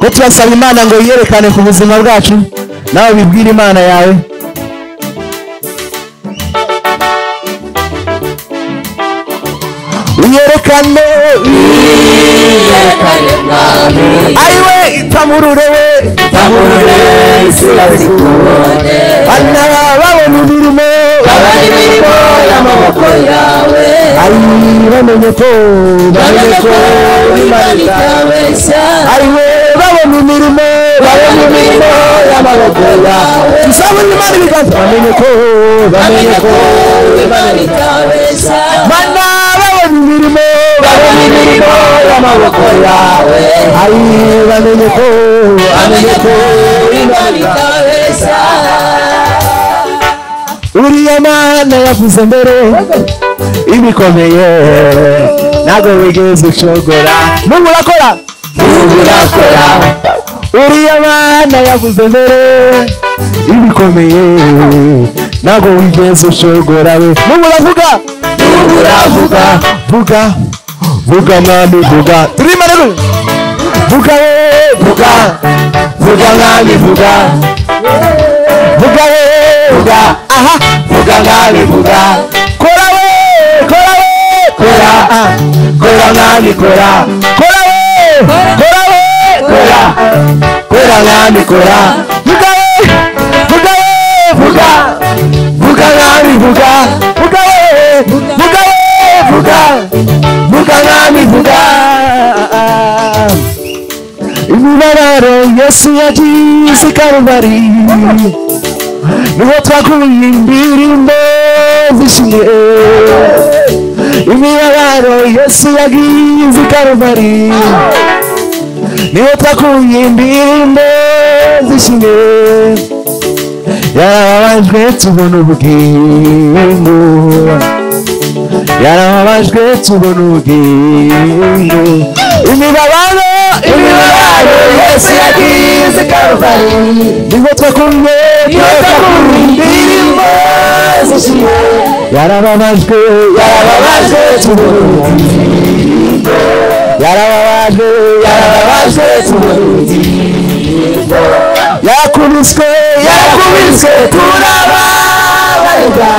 ko turasaba imana ngo yiyerekane ku buzima bwacu nawe bibwire imana yawe wiyerekane wiyerekane mwami ariwe itamurure we tamurure isi bazikubone bana babona imirimo abari birimo y'amaboko yawe ari bamenye ko bamenye ko imana itabeshya ariwe babona imirimo babona imirimo y'amaboko yawe dusabune imana ibiganza bamenye ko bamenye bamenye ko ko imana itabeshya bana babona imirimo babona imirimo y'amaboko yawe ari bamenye ko bamenye bamenye ko ko imana itabeshya uriya mana yavuze mbere ibikomeye ntabwo wigeze ucogora n'ubu urakora n'ubu urakora uriya mana yavuze mbere ibikomeye ntabwo wigeze ucogora we n'ubu uravuga n'ubu uravuga vuga vuga mwami vuga turimo rero vuga we vuga vuga mwami vuga vuga we vuga aha vuga mwami vuga kora we kora we kora Ah. kora mwami kora kora we kora we kora kora mwami kora vuga we vuga we vuga vuga vuga mwami vuga vuga we vuga we vuga vuga mwami vuga imibabaro yesu yagize i karubari niho twakuye indirimbo zishimye imibabaro yesu yagize i karubari niho twakuye indirimbo zishimye yarababajwe tubona ubugingo yarababajwe tubona ubugingo imibabaro imibabaro yesu yagize karuvali niho twakumye niyo twakumye indirimbo zishimye yarababajwe yarababajwe tubona ubugingo yarababajwe yarababajwe tubona ubugingo yakubiswe yarakubiswe turababarwa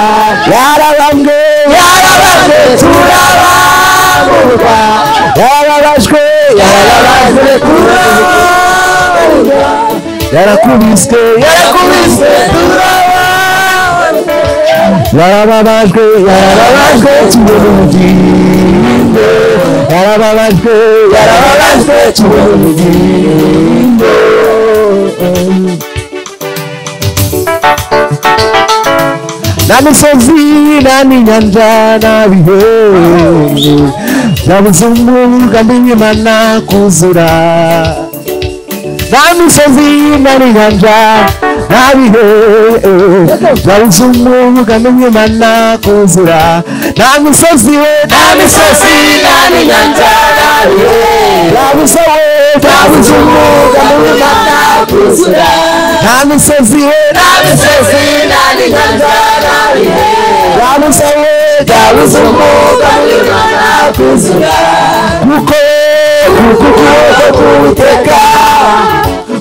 yarabambwe yarabajwe turababurwa yarababajwe yarabajwe turababurwa yarakubiswe yarakubiswe turababurwa yarababajwe yarababajwe yarabajwe tubona ubugingo yarababajwe yarabajwe tubona ubugingo nta misozi nta n'inyanja nta bihe byabuze umwuga n'imana kuzura nta misozi nta n'inyanja nta bihe byabuze umwuga n'imana kuzura nta misozi we nta nta misozi nta n'inyanja nta bihe byabuze we Vamos byabuze o mundo umwuga a n'imana matar cruzura nta misozi we nta Vamos asesinar e cantar a viver byabuze we Vamos byabuze o mundo umwuga a matar cruzura kuko Kuko kuteka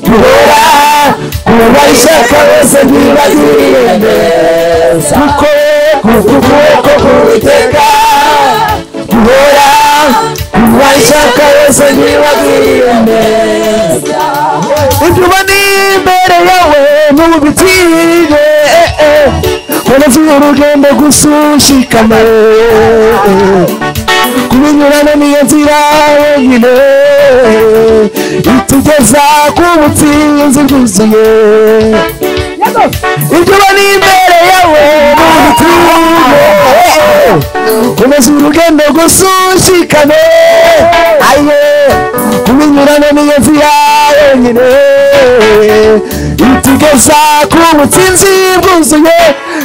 Kuhora Kuba ishaka bose ntibazirire neza kuko Kuko ukuboko kuteka Kuhora Kuba ishaka bose ntibazirire neza ibyo ubona imbere yawe n'ubu bitinye komeza urugendo gusa ushikame kubinyurana niyo nzira wenyine itugeza ku butsinzi bwuzuye ibyo ubona imbere yawe n'ubu bitinye komeza urugendo gusa ushikame aye kubinyurana niyo nzira wenyine itugeza ku butsinzi bwuzuye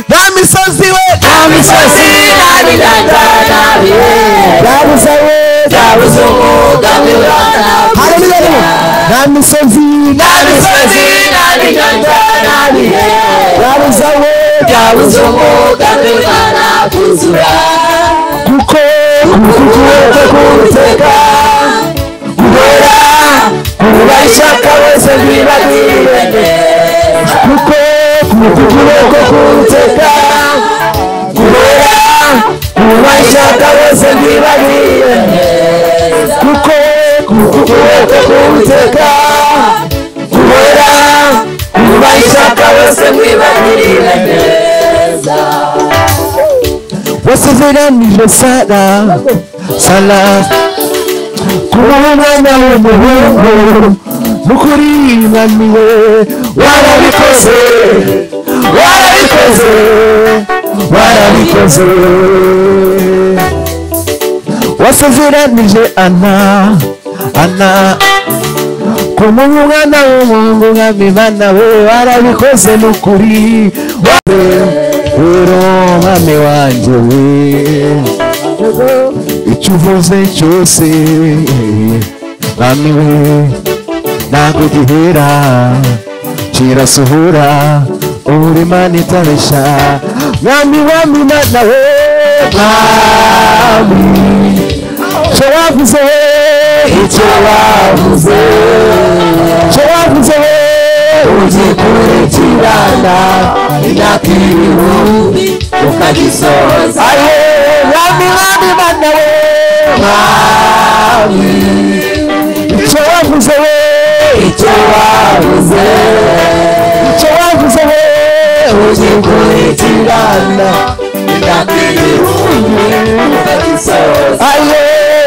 nta misozi we nta misozi nta binyanja nta bihe byabuze we Vamos o mundo a matar Haleluya, cruzura haleluya. nta misozi nta misozi byabuze we byabuze kuko kuko kuko kuteka ishaka wese ntibagirire kuko kukugire ko kuruteka kubera kuba ishaka wese ntibagirire kuko kukugire ko kuruteka kubera kuba ishaka wese ntibagirire wasiziranije sara sara kuba umwanya w'umuhungu mukurinaniwe warabikoze warabikoze warabikoze wasiziranije ana ana kuba umwana w'umuhungu nka mibana we warabikoze n'ukuri rero mwami wanjye we icyo uvuze cyose mwami we ntabwo gihera kirasohora uburima n'itabesha mwami mwami mana we mwami icyo wavuze icyo wavuze icyo wavuze ugiye kurekirana imyaka ibihumbi ukagisohoza aye mwami mwami mana we mwami icyo wavuze we icyo wavuze icyo wavuze we ugiye kurekirana imyaka ibihumbi ukagisohoza aye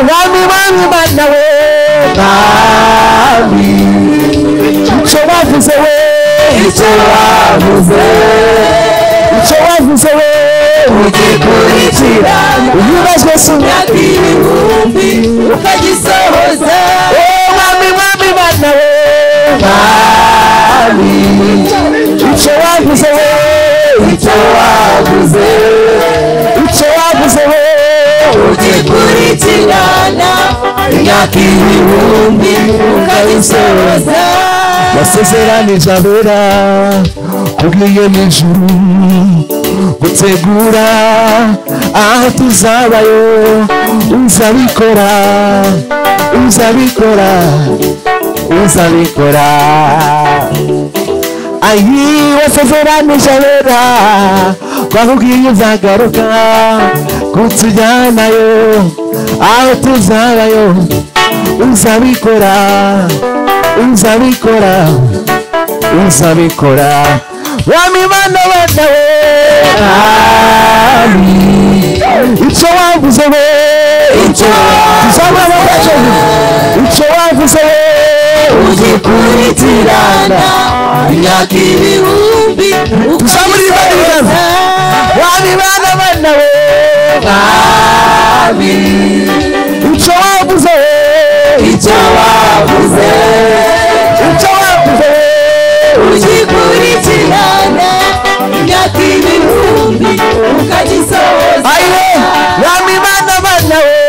mwami mwami mana we mwami icyo wavuze we icyo wavuze icyo wavuze we ugikurikira ibibazo si imyaka ibihumbi ukagisohoza mwami mwami mana we mwami icyo wavuze we icyo wavuze icyo wavuze we ugikurikirana imyaka ibihumbi ukabisohoza wasezeranije abera kubwiye n'ijuru gutegura aho tuzabayo uzabikora uzabikora uzabikora ayi wasezeranije abera twakubwiye uzagaruka kutujyanayo aho tuzabayo uzabikora uzabikora uzabikora wami mana bana we mwami icyo wavuze we icyo tuzabona ejo icyo wavuze we ugikuritirana imyaka ibihumbi tuzamuribaribaza wami mana bana we mwami icyo wavuze we icyo wavuze icyo wavuze ugikurikirana imyaka ibihumbi ukagisohoza ayiwe mwami mana mana we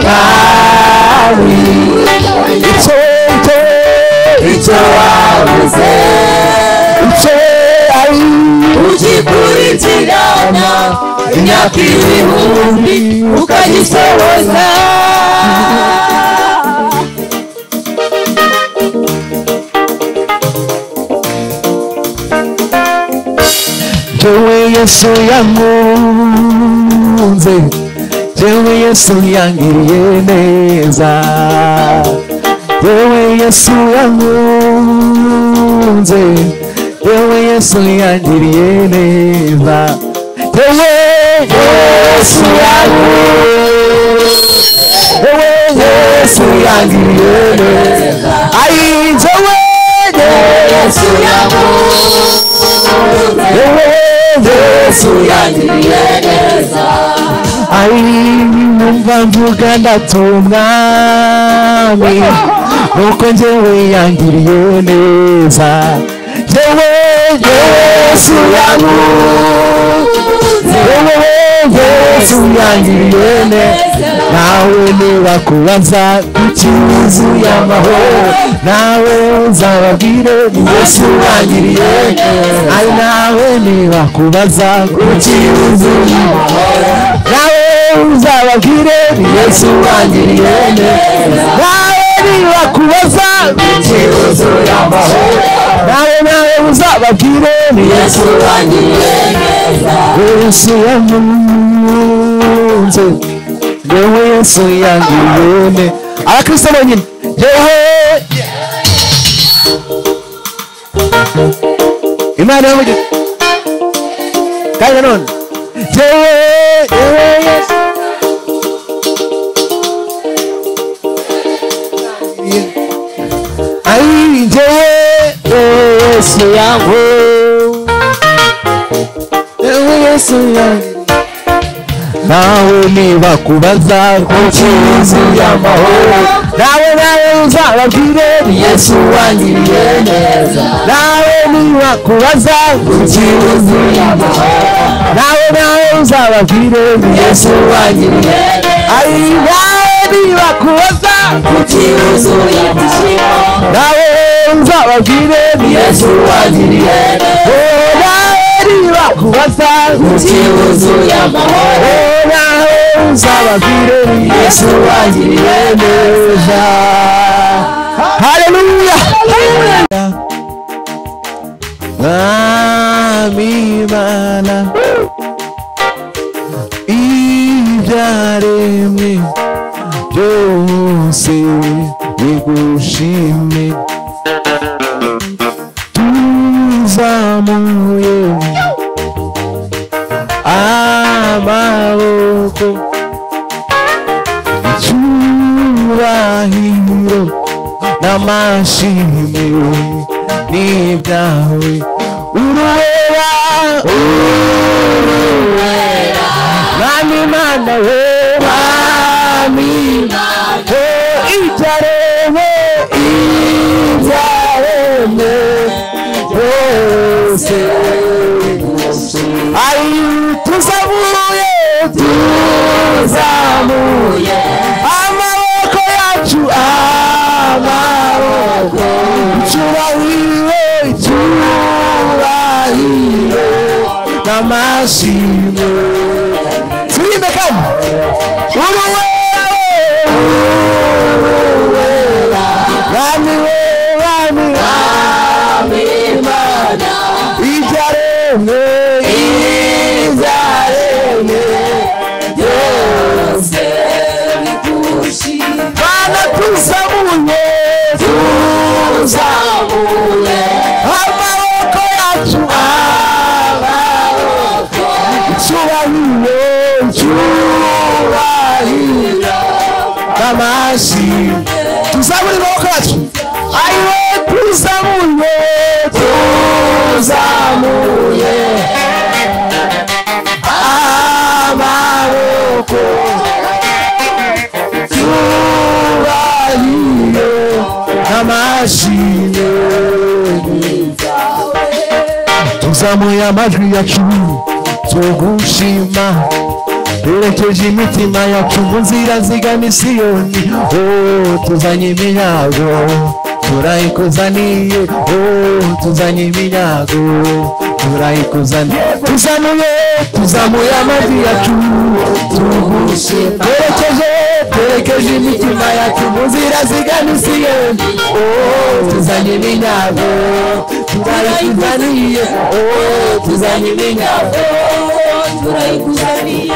mwami icyo icyo icyo wavuze icyo ari ugikurikirana imyaka ibihumbi ukagisohoza Jewe Yesu yankunze Jewe Yesu yangiriye neza Jewe Yesu yankunze Jewe Yesu yangiriye neza Jewe Yesu yankunze Jewe Yesu yangiriye neza Ayi Jewe Yesu yankunze Jewe Yesu yangiriye neza ari numva mvuga ndatumwa nuko njyewe yangiriye neza njyewe Yesu yankunze Njyewe Yesu yangiriye neza nawe nibakubaza ikibazo y'amahoro nawe uzababwire ni Yesu wangiriye neza ari nawe nibakubaza ikibazo y'amahoro nawe uzababwire ni Yesu wangiriye neza nawe ntibakubaza ikibazo yambaho nawe nawe uzababwire yesu wangiriye neza yesu yankunze yewe yesu yangiyene abakristo bonyine yewe imana yamugira kandi nanone yewe yewe yesu Ai, yewe yesu yangu yewe yesu yangu nawe nibakubaza ku kibazo y'amahoro nawe nawe uzababwire yesu wangiriye neza nawe nibakubaza ku kibazo y'amahoro nawe nawe uzababwire yesu wangiriye neza ari nawe nibakubaza ku ikibazo yambaho nawe uzababwire yesu wangiriye neza Oh, nawe nibakubaza ku ikibazo yambaho Oh, nawe uzababwire yesu wangiriye neza neza haleluya mwami imana ibyaremwe byose bigushime tuzamuye amaboko icyubahiro n'amashimiro ni ibyawe urwera urwera mwami mana we mwami we ibyaremwe ibyaremwe byose ari tuzamuye tuzamuye amaboko yacu amaboko icyubahiro icyubahiro n'amashimwe turirimbe kandi uruwera uruwera bami we bami bami imana ibyaremwe ibyaremwe byose Bana tuzamuye tuzamuye amaboko yacu amaboko icyubahiro icyubahiro amazi tuzamuye amaboko yacu ayiwe tuzamuye tuzamuye amaboko icyubahiro amashini tuzamuye amajwi yacu tugushima duherekeje imitima yacu mu nzira zigana isiyoni oh, tuzanye iminyago turayikuzaniye oh, tuzanye iminyago turayikuzaniye tuzamuye tuzamuye amajwi yacu tugushima duherekeje twerekeje imitima yacu mu nzira zigana isiyoni oh, tuzanye iminyago turayikuzaniye oh, tuzanye iminyago turayikuzaniye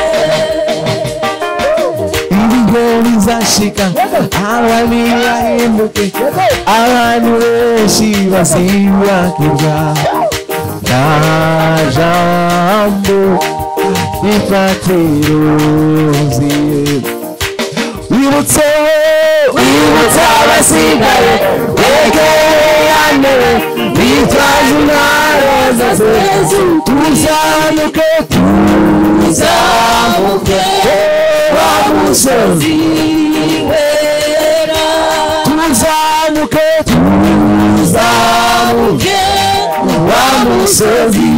ibigo bizashika abami bahinduke abantu benshi bazibagirwa nta jambo rifateruziye wibutse wibutse abasigaye begereyane bitwaje intwaro zasezu tuzamuke tuzamuke wa musozi wera tuzamuke tuzamuke wa musozi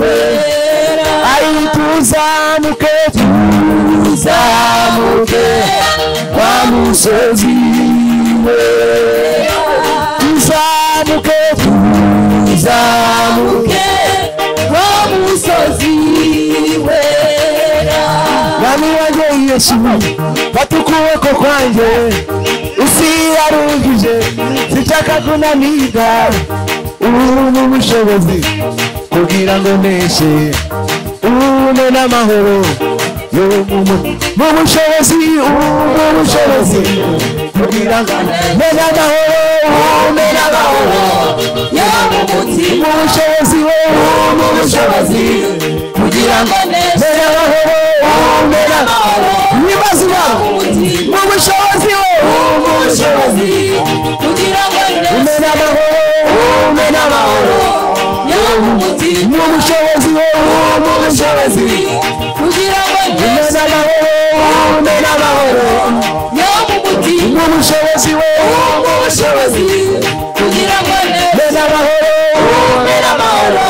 wera ari tuzamuke tuzamuke wa musozi wera tuzamuke tuzamuke wo musozi wera nami wanjye yesu fata ukuboko kwanjye usi yarungije sinshaka kunaniga ubu ni ubushobozi kugira ngo mpeshe ubune n'amahoro yo mu mu- mu bushobozi ubu ni ubushobozi kugira ngo mbone amahoro ubune n'amahoro yo mu mutima mu bushobozi ubu ni ubushobozi kugira ngo neza mbone amahoro ubune n'amahoro ibibazo mu iwabo mutima mu bushobozi ubu ni ubushobozi ubushobozi kugira ngo neza mbone amahoro ubune n'amahoro yo mu mutima mu bushobozi ubu ni ubushobozi kugira ngo mbone neza amahoro ubune n'amahoro yo mu mutima n'ubushobozi we ubushobozi kugira ngo neza mbere amahoro mbere amahoro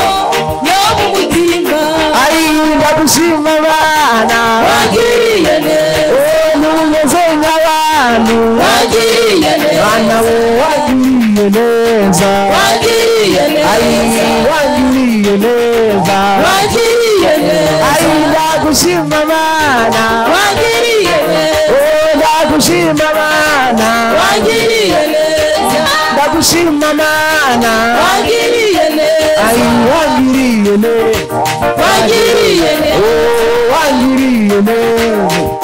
yo mu mutima aririnda gushima abana wagiriye neza numeze nk'abantu wagiriye bana neza we wagiriye neza wagiriye neza Ari wagiriye neza wagiriye neza aririnda gushima abana wagiriye neza ndagushima abana wagiriye neza ndagushima abana wagiriye neza ari wagiriye neza wagiriye neza wagiriye neza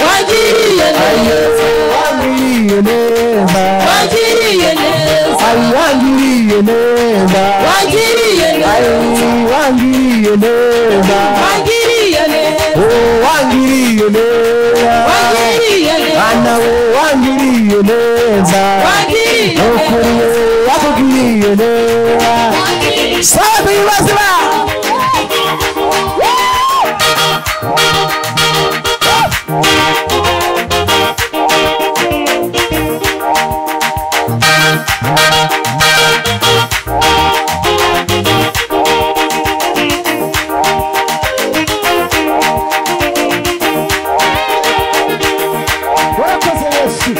wagiriye neza wangiriye neza wagiriye neza ari wangiriye neza wagiriye ari neza wangiriye neza wagiriye neza oh wangiriye neza wagiriye neza bana we wangiriye neza wagiriye ukuri neza we wakugiriye neza safi bazima warakoze yesu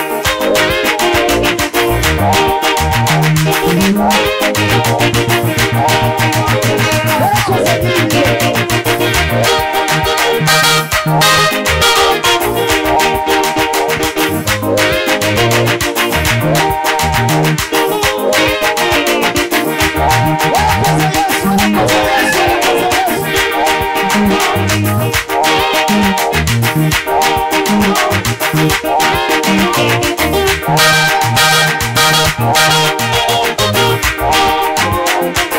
Thank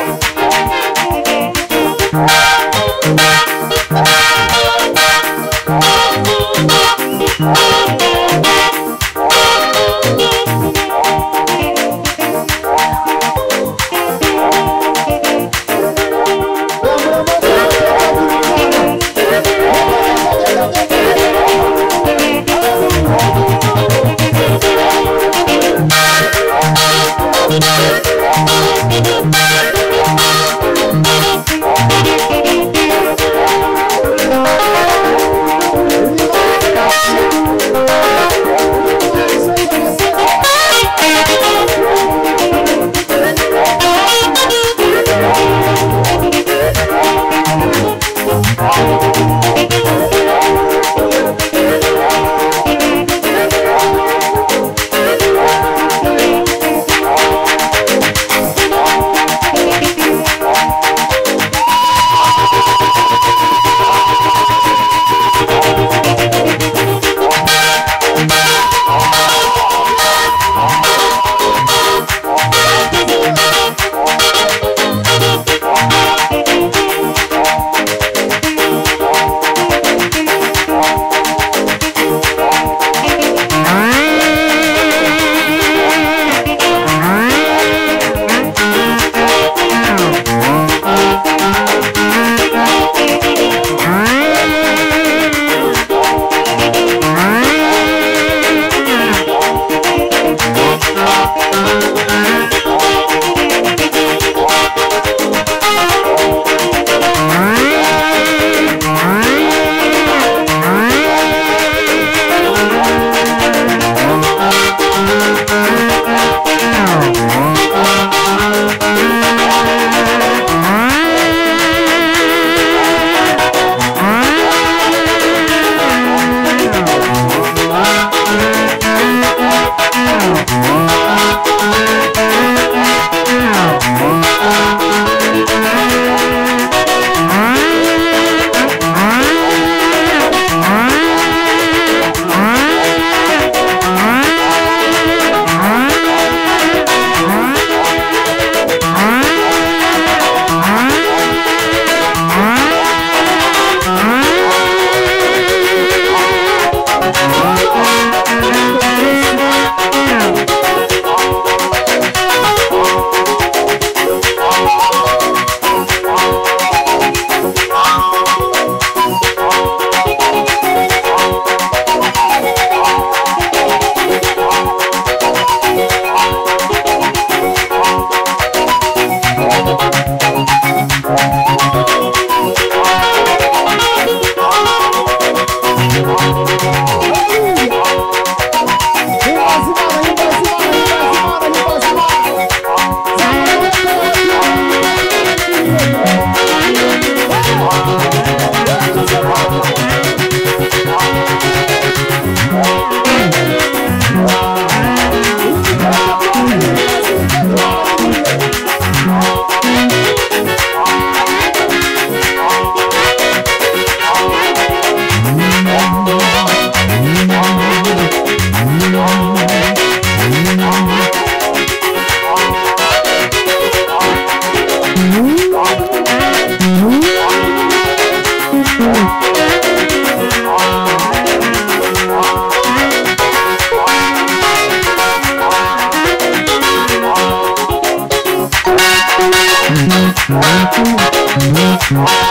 Thank you.